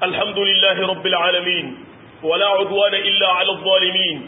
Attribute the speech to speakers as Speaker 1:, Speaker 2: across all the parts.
Speaker 1: الحمد لله رب العالمين ولا عدوان إلا على الظالمين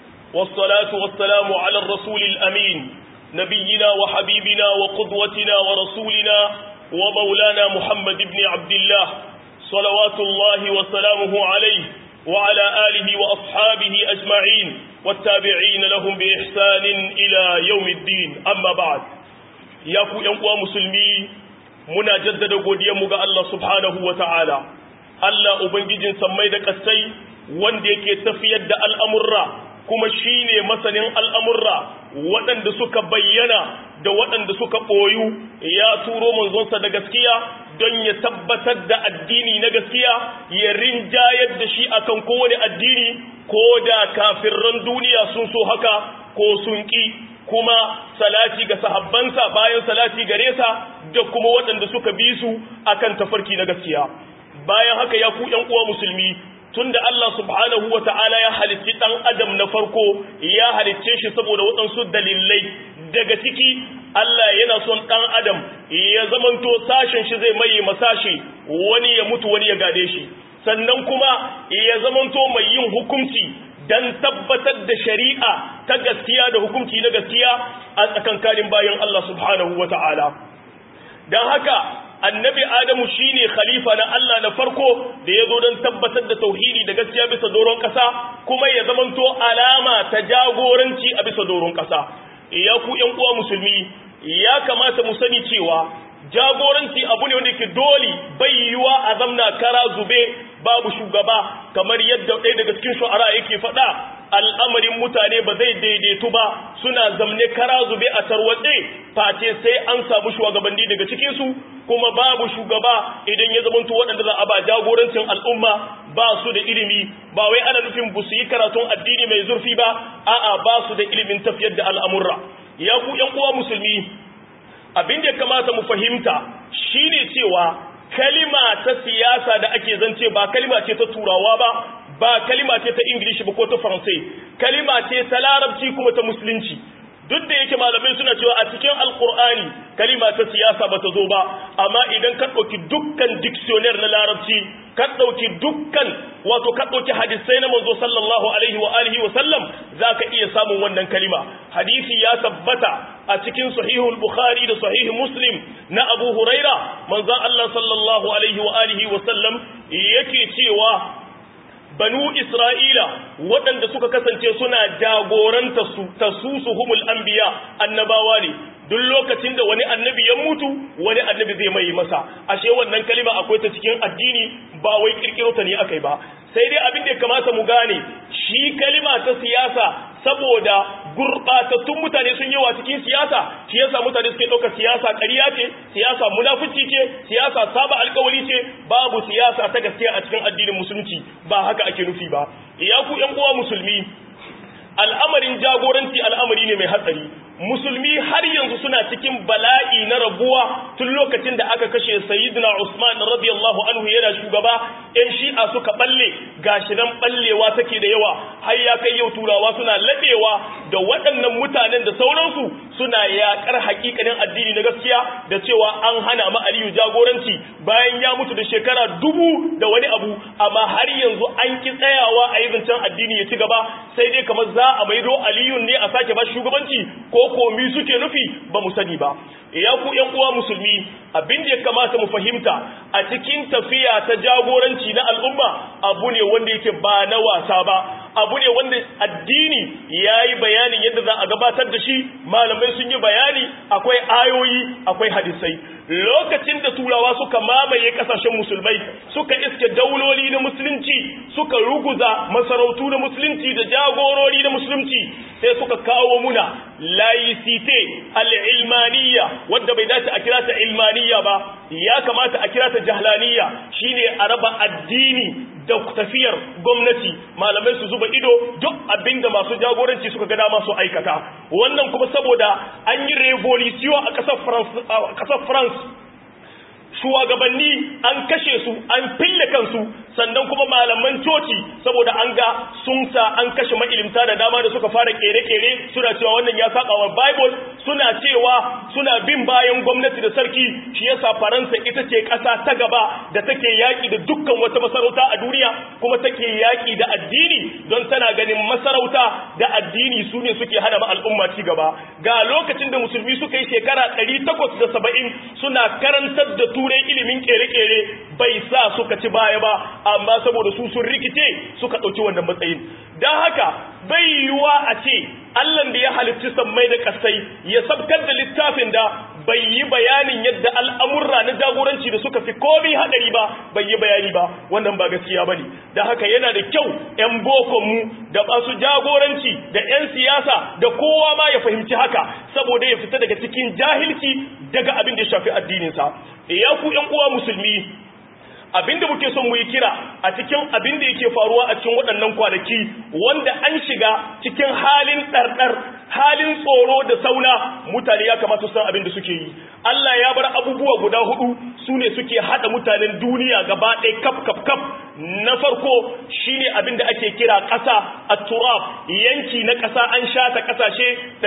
Speaker 1: والصلاة والسلام على الرسول الأمين نبينا وحبيبنا وقدوتنا ورسولنا ومولانا محمد بن عبد الله صلوات الله وسلامه عليه وعلى آله وأصحابه أجمعين والتابعين لهم بإحسان إلى يوم الدين أما بعد يقول ينقوى مسلمي muna jaddada godiyanmu ga Allah subhanahu wa ta'ala, Allah Ubangijin sammai da ƙasai wanda yake tafiyar da al'amurra kuma shi ne masanin al'amurra waɗanda suka bayyana da waɗanda suka ɓoyu ya turo manzonsa da gaskiya don ya tabbatar da addini na gaskiya ya rinjayar da shi akan kowane addini ko da kafirran duniya sun so haka ko sun ƙi kuma salati ga sahabbansa bayan salati gare sa da kuma waɗanda suka bi su akan tafarki na gaskiya bayan haka ya ku ƴan uwa musulmi tunda Allah subhanahu wata'ala ya halicci ɗan adam na farko ya halicce shi saboda waɗansu dalilai daga ciki Allah yana son ɗan adam ya zamanto sashen shi zai maye masashi wani ya mutu wani ya gade shi sannan kuma ya zamanto mai yin hukunci dan tabbatar da shari'a ta gaskiya da hukunci na gaskiya a tsakankanin bayan Allah subhanahu wa ta'ala. Don haka, annabi Adamu shi ne khalifa na Allah na farko da ya zo don tabbatar da tauhidi da gaskiya bisa doron ƙasa, kuma ya zamanto alama ta jagoranci a bisa doron ƙasa. Ya ku ‘yan uwa musulmi, ya kamata mu sani cewa jagoranci abu ne wanda ke dole bai yiwa a zamna kara zube babu shugaba kamar yadda ɗaya daga cikin shu'ara yake faɗa al'amarin mutane ba zai daidaitu ba suna zamne kara zube a tarwatse face sai an samu shugabanni daga cikinsu kuma babu shugaba idan ya zamanto waɗanda za a ba jagorancin al'umma ba su da ilimi ba wai ana nufin bu su yi karatun addini mai zurfi ba a'a ba su da ilimin tafiyar da al'amurra ya ku ‘yan uwa musulmi abin da ya kamata mu fahimta shine cewa kalima ta siyasa da ake zance ba kalima ce ta turawa ba ba kalima ce ta ingilishi ba ko ta faransai kalima ce ta larabci kuma ta musulunci duk da yake malamai suna cewa a cikin alkur'ani kalima ta siyasa ba ta zo ba amma idan ka ɗauki dukkan dictionary na larabci ka ɗauki dukkan wato ka ɗauki hadisai na manzo sallallahu alaihi wa alihi wa sallam za ka iya samun wannan kalima hadisi ya tabbata a cikin sahihul bukhari da sahih muslim na abu huraira manzon allah sallallahu alaihi wa alihi wa sallam yake cewa banu isra'ila waɗanda suka kasance suna jagoranta su tasusuhumul anbiya annabawa ne duk lokacin da wani annabi ya mutu wani annabi zai mai masa ashe wannan kalima akwai ta cikin addini ba wai kirkiro ta ne akai ba sai dai abin da ya kamata mu gane shi kalima ta siyasa saboda gurbatattun mutane sun yawa cikin siyasa shi yasa mutane suke ɗauka siyasa ƙarya ce siyasa munafici ce siyasa saba alƙawari ce babu siyasa ta gaskiya a cikin addinin musulunci ba haka ake nufi ba ya ku ƴan uwa musulmi al'amarin jagoranci al'amari ne mai hatsari musulmi har yanzu suna cikin bala'i na rabuwa tun lokacin da aka kashe sayyidina Usman radiyallahu anhu yana shugaba ɗan shi'a suka balle gashi nan ballewa take da yawa har ya kai yau turawa suna ladewa da waɗannan mutanen da sauransu suna yaƙar haƙiƙanin addini na gaskiya da cewa an hana ma Aliyu jagoranci bayan ya mutu da shekara dubu da wani abu amma har yanzu an ki tsayawa a yi zancen addini ya ci gaba sai dai kamar za a maido Aliyu ne a sake ba shugabanci ko komi suke nufi ba mu sani ba ya ku ƴan uwa musulmi abin da ya kamata mu fahimta a cikin tafiya ta jagoranci na al'umma abu ne wanda yake ba na wasa ba abu ne wanda addini ya yi bayanin yadda za a gabatar da shi malamai sun yi bayani akwai ayoyi akwai hadisai lokacin da turawa suka mamaye kasashen musulmai suka iske dauloli na musulunci suka ruguza masarautu na musulunci da jagorori na musulunci sai suka kawo muna laicite al'ilmaniya wadda bai dace a kira ta ilmaniya ba ya kamata a kira ta jahlaniya shine a raba addini da tafiyar gwamnati malamai su zuba ido duk abinda masu jagoranci suka ga dama su aikata wannan kuma saboda an yi revolution a ƙasar France shugabanni an kashe su an fille kansu sannan kuma malaman coci saboda an ga sun sa an kashe ma'ilimta da dama da suka fara kere-kere suna cewa wannan ya saba wa bible suna cewa suna bin bayan gwamnati da sarki shi yasa faransa ita ce ƙasa ta gaba da take yaƙi da dukkan wata masarauta a duniya kuma take yaƙi da addini don tana ganin masarauta da addini su ne suke hana ma al'umma ci gaba ga lokacin da musulmi suka yi shekara 870 suna karantar da turai ilimin kere-kere bai sa suka ci baya ba amma saboda su sun rikice suka ɗauki wannan matsayin don haka bai yiwuwa a ce allan da ya halitti sammai da kasai ya sabkar da littafin da bai yi bayanin yadda al'amurra na jagoranci da suka fi komi haɗari ba bai yi bayani ba wannan ba gaskiya ba ne da haka yana da kyau ‘yan bokonmu da masu jagoranci da ‘yan siyasa da kowa ma ya fahimci haka saboda ya fita daga cikin jahilci daga abin da ya shafi addininsa ya ku ‘yan uwa musulmi abinda muke son mu yi kira a cikin abin da yake faruwa a cikin waɗannan kwanaki wanda an shiga cikin halin ɗarɗar halin tsoro da sauna mutane ya kamata su san abin da suke yi Allah ya bar abubuwa guda hudu su ne suke haɗa mutanen duniya gaba ɗaya kaf kaf kaf na farko shine abin da ake kira ƙasa a turab yanki na ƙasa an shata ƙasashe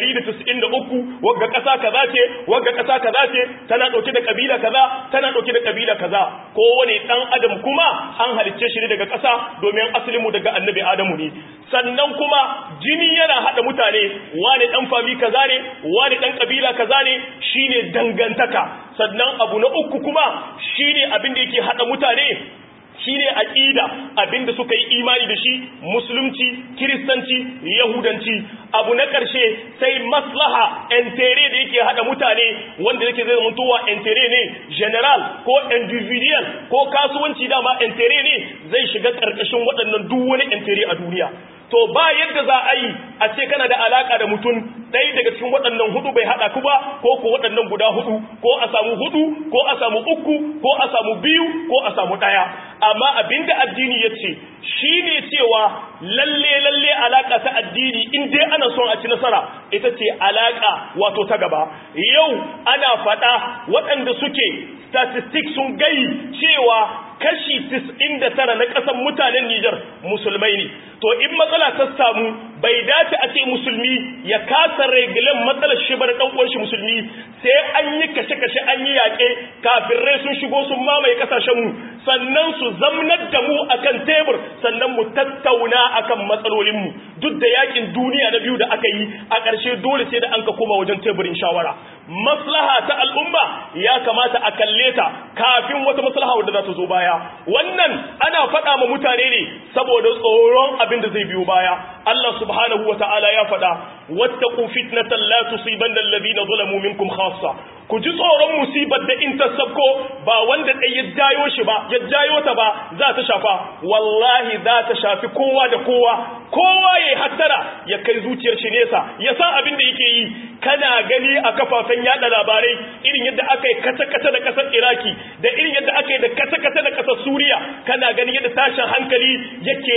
Speaker 1: 193 wagga ƙasa kaza ce wagga ƙasa kaza ce tana ɗauke da ƙabila kaza tana ɗauke da ƙabila kaza kowane ɗan adam kuma an halicce shi ne daga ƙasa domin asalinmu daga annabi adamu ne sannan kuma jini yana haɗa mutane wane ɗan fami kaza ne wane ɗan ƙabila kaza ne shine dangantaka sannan abu na uku kuma shine abin da yake haɗa mutane shine aqida abinda suka yi imani da shi musulunci kiristanci yahudanci abu na karshe sai maslaha entere da yake hada mutane wanda yake zai zama tuwa entere ne general ko individual ko kasuwanci dama entere ne zai shiga karkashin waɗannan duk wani entere a duniya to ba yadda za a yi a ce kana da alaka da mutum ɗaya daga cikin waɗannan hudu bai haɗa ku ba ko ko waɗannan guda hudu ko a samu hudu ko a samu uku ko a samu biyu ko a samu ɗaya amma abinda addini ya ce shi ne cewa lalle lalle alaka ta addini in dai ana son a ci nasara ita ce alaka wato ta gaba yau ana faɗa waɗanda suke statistics sun gai cewa kashi 99 na ƙasar mutanen Nijar musulmai ne to in matsala ta samu bai dace a ce musulmi ya kasa regilan matsalar shi bar dan uwan shi musulmi sai an yi kashe-kashe an yi yaƙe kafirai sun shigo sun mamaye kasashen mu sannan su zamnar da mu akan tebur sannan mu tattauna akan matsalolin mu duk da yakin duniya na biyu da aka yi a ƙarshe dole sai da an ka koma wajen teburin shawara maslaha ta al'umma ya kamata a kalle ta kafin wata maslaha wadda za ta zo baya wannan ana faɗa ma mutane ne saboda tsoron abin da zai biyo baya Allah subhanahu wa ta'ala ya faɗa wattaqu fitnatan la tusibanna alladhina zalamu minkum khassa ku ji tsoron musibar da in ta sabko ba wanda ɗai ya jayo shi ba ya jayo ta ba za ta shafa wallahi za ta shafi kowa da kowa kowa ya hattara ya kai zuciyar shi nesa ya san abin da yake yi kana gani a kafafen yada labarai irin yadda aka yi kata-kata da kasar iraki da irin yadda aka yi da kata-kata da kasar suriya kana gani yadda tashin hankali yake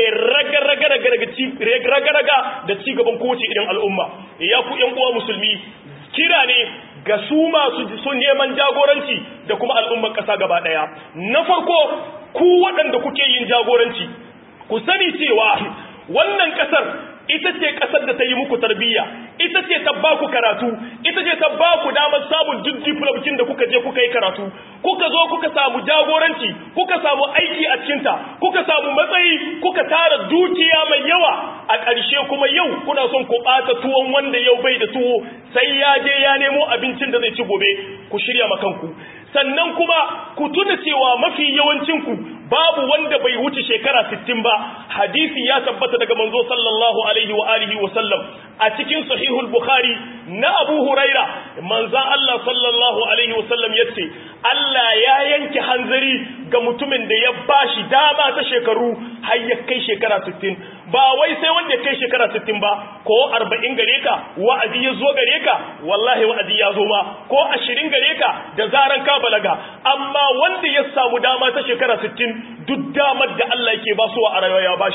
Speaker 1: raga-raga da cigaban kowace irin al'umma ya ku yan uwa musulmi kira ne ga su masu sun neman jagoranci da kuma al'ummar ƙasa gaba ɗaya na farko ku waɗanda kuke yin jagoranci ku sani cewa wannan ƙasar ita ce ƙasar da ta yi muku tarbiyya ita ce ta ba ku karatu ita ce ta ba ku damar samun duk diplomcin da kuka je kuka yi karatu kuka zo kuka samu jagoranci kuka samu aiki a cikinta kuka samu matsayi kuka tara dukiya mai yawa a ƙarshe kuma yau kuna son ku ɓata tuwon wanda yau bai da tuwo sai ya je ya nemo abincin da zai ci gobe ku shirya makanku sannan kuma ku tuna cewa mafi yawancinku babu wanda bai wuce shekara 60 ba hadisi ya tabbata daga manzo sallallahu alaihi wa alihi wa sallam a cikin sahihul bukhari na abu huraira manzan Allah sallallahu alaihi wa sallam yace Allah ya yanke hanzari ga mutumin da ya bashi dama ta shekaru har ya kai shekara 60 ba wai sai wanda ya kai shekara 60 ba ko 40 gare ka wa'azi ya zo gare ka wallahi wa'azi ya zo ma ko 20 gare ka da zaran ka balaga amma wanda ya samu dama ta shekara 60 duk damar da Allah yake ba su a rayuwa ya bashi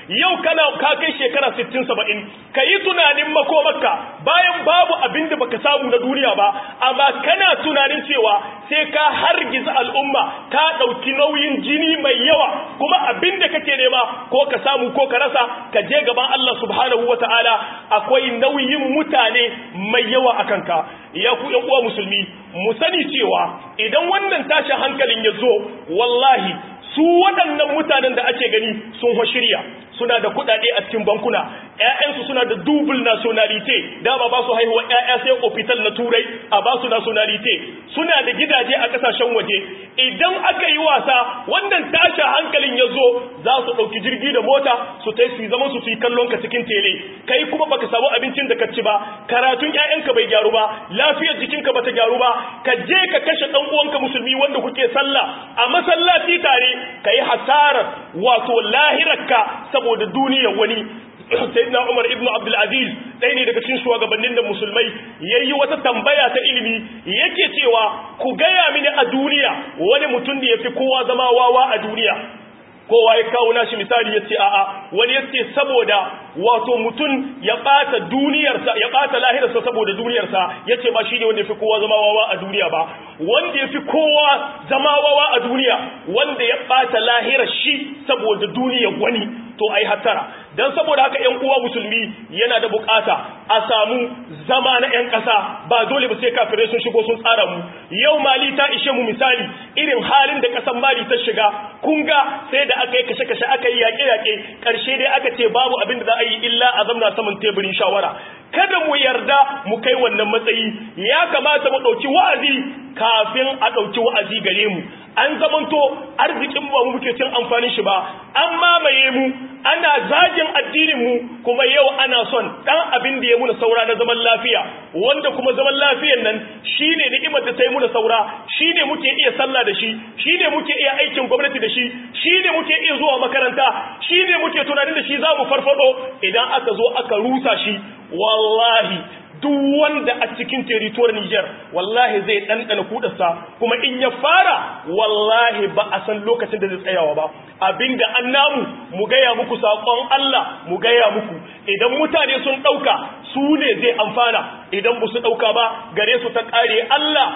Speaker 1: yau kana ka kai shekara 60 70 kayi tunanin makomarka bayan babu abin da baka samu na duniya ba amma kana tunanin cewa sai ka hargiza al'umma ka dauki nauyin jini mai yawa kuma abin da kake nema ko ka samu ko ka rasa ka je gaban Allah subhanahu wataala akwai nauyin mutane mai yawa akan ka ya ku yan uwa musulmi mu sani cewa idan wannan tashin hankalin ya zo wallahi su waɗannan mutanen da ake gani sun shirya suna da kuɗaɗe a cikin bankuna ƴaƴansu suna da double nationality dama ba su haihuwa ƴaƴa sai ofital na turai a ba su nationality suna da gidaje a ƙasashen waje idan aka yi wasa wannan tashin hankalin ya zo za su ɗauki jirgi da mota su tai su zaman su su yi kallon ka cikin tele kai kuma baka samu abincin da ka ci ba karatun ƴaƴanka bai gyaru ba lafiyar jikinka bata gyaru ba ka je ka kashe ɗan uwanka musulmi wanda kuke sallah a masallaci tare ka yi hasarar wato lahirarka saboda duniyar wani sayyidina Umar ibn Abdul Aziz ɗaya ne daga cikin shugabannin da musulmai yayi wata tambaya ta ilimi yake cewa ku gaya mini a duniya wani mutum da yafi kowa zama wawa a duniya kowa ya kawo nashi misali ya ce a'a wani ya ce saboda wato mutum ya ɓata duniyarsa ya ɓata lahirarsa saboda duniyarsa ya ce ba shi ne wanda ya fi kowa zama wawa a duniya ba wanda ya fi kowa zama wawa a duniya wanda ya ɓata lahirar shi saboda duniyar wani to ai hattara dan saboda haka ƴan uwa musulmi yana da bukata a samu zama na ƴan ƙasa ba dole ba sai kafirai sun shigo sun tsara mu yau mali ta ishe mu misali irin halin da ƙasar mali ta shiga kun ga sai da aka yi kashe-kashe aka yi yaƙe-yaƙe ƙarshe dai aka ce babu abin da za a yi illa a zamna saman teburin shawara kada mu yarda mu kai wannan matsayi ya kamata mu ɗauki wa'azi kafin a ɗauki wa'azi gare mu an zamanto arzikin ba mu muke cin amfanin shi ba an mamaye mu ana zagin addinin mu kuma yau ana son dan abin da ya muna saura na zaman lafiya wanda kuma zaman lafiyan nan shine ni'imar da ta yi muna saura shine muke iya sallah da shi shine muke iya aikin gwamnati da shi shine muke iya zuwa makaranta shine muke tunanin da shi za mu farfado idan aka zo aka rusa shi wallahi duk wanda a cikin territory Niger wallahi zai ɗanɗana kudarsa kuma in ya fara wallahi ba a san lokacin da zai tsayawa ba abinda an namu mu gaya muku saƙon Allah mu gaya muku idan mutane sun ɗauka su ne zai amfana idan ba su ɗauka ba gare su ta ƙare Allah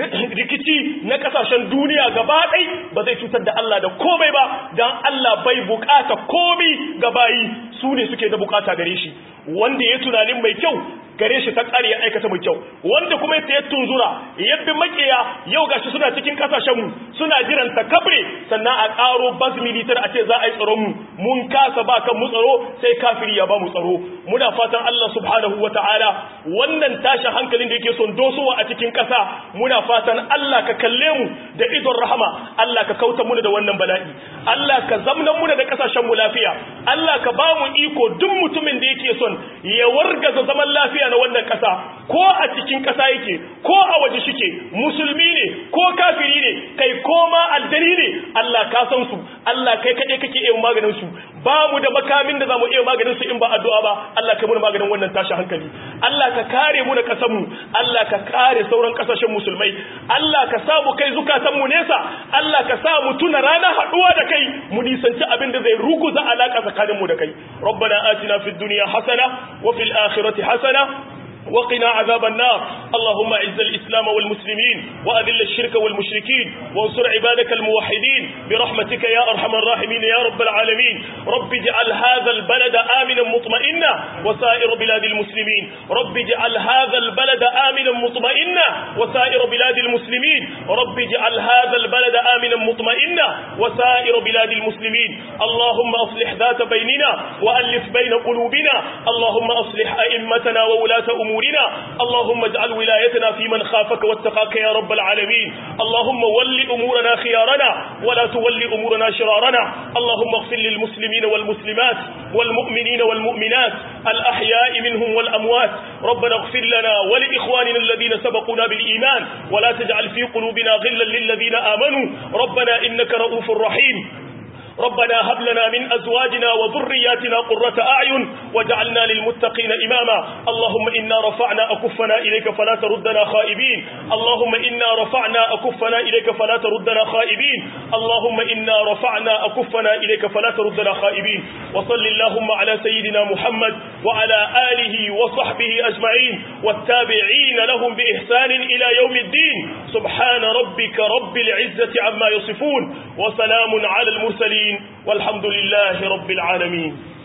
Speaker 1: rikici na ƙasashen duniya gaba ɗai ba zai cutar da Allah da komai ba don Allah bai bukata komi gabayi su ne suke da bukata gare shi wanda ya tunanin mai kyau gare shi ta ƙare ya aikata mai kyau wanda kuma ya tunzura ya bi makiya yau gashi suna cikin kasashenmu suna jiran ta kabre sannan a ƙaro bas militar a ce za a yi tsaron mu mun kasa ba kan mu tsaro sai kafiri ya ba mu tsaro muna fatan Allah subhanahu wata'ala wannan tashin hankalin da yake son dosowa a cikin ƙasa muna fatan Allah ka kalle mu da idon rahama Allah ka kauta mu da wannan bala'i Allah ka zamna mu da kasashen mu lafiya Allah ka ba mu iko duk mutumin da yake son ya wargaza zaman lafiya na wannan ƙasa ko a cikin ƙasa yake ko a waje shike musulmi ne ko kafiri ne kai ko ma aljani ne Allah ka san su Allah kai kaɗai kake iya maganin su ba mu da makamin da za mu iya maganin su in ba addu'a ba Allah ka muna maganin wannan tashi hankali Allah ka kare mu da ƙasar mu Allah ka kare sauran ƙasashen musulmai Allah ka sa mu kai zukatan mu nesa Allah ka sa mu tuna ranar haɗuwa da kai mu nisanci abin da zai ruguza alaƙa tsakanin mu da kai ربنا آتنا في الدنيا حسنة وفي الآخرة حسنة وقنا عذاب النار اللهم اعز الإسلام والمسلمين وأذل الشرك والمشركين وانصر عبادك الموحدين برحمتك يا أرحم الراحمين يا رب العالمين رب اجعل هذا البلد آمنا مطمئنا وسائر بلاد المسلمين رب اجعل هذا البلد آمنا مطمئنا وسائر بلاد المسلمين رب اجعل هذا البلد آمنا مطمئنا وسائر بلاد المسلمين اللهم أصلح ذات بيننا وألف بين قلوبنا اللهم أصلح أئمتنا وولاة أمورنا أمورنا اللهم اجعل ولايتنا في من خافك واتقاك يا رب العالمين اللهم ول أمورنا خيارنا ولا تول أمورنا شرارنا اللهم اغفر للمسلمين والمسلمات والمؤمنين والمؤمنات الأحياء منهم والأموات ربنا اغفر لنا ولإخواننا الذين سبقونا بالإيمان ولا تجعل في قلوبنا غلا للذين آمنوا ربنا إنك رؤوف رحيم ربنا هب لنا من أزواجنا وذرياتنا قرة أعين وجعلنا للمتقين إماما اللهم إنا رفعنا أكفنا إليك فلا تردنا خائبين اللهم إنا رفعنا أكفنا إليك فلا تردنا خائبين اللهم إنا رفعنا أكفنا إليك فلا تردنا خائبين وصل اللهم على سيدنا محمد وعلى آله وصحبه أجمعين والتابعين لهم بإحسان إلى يوم الدين سبحان ربك رب العزة عما يصفون وسلام على المرسلين والحمد لله رب العالمين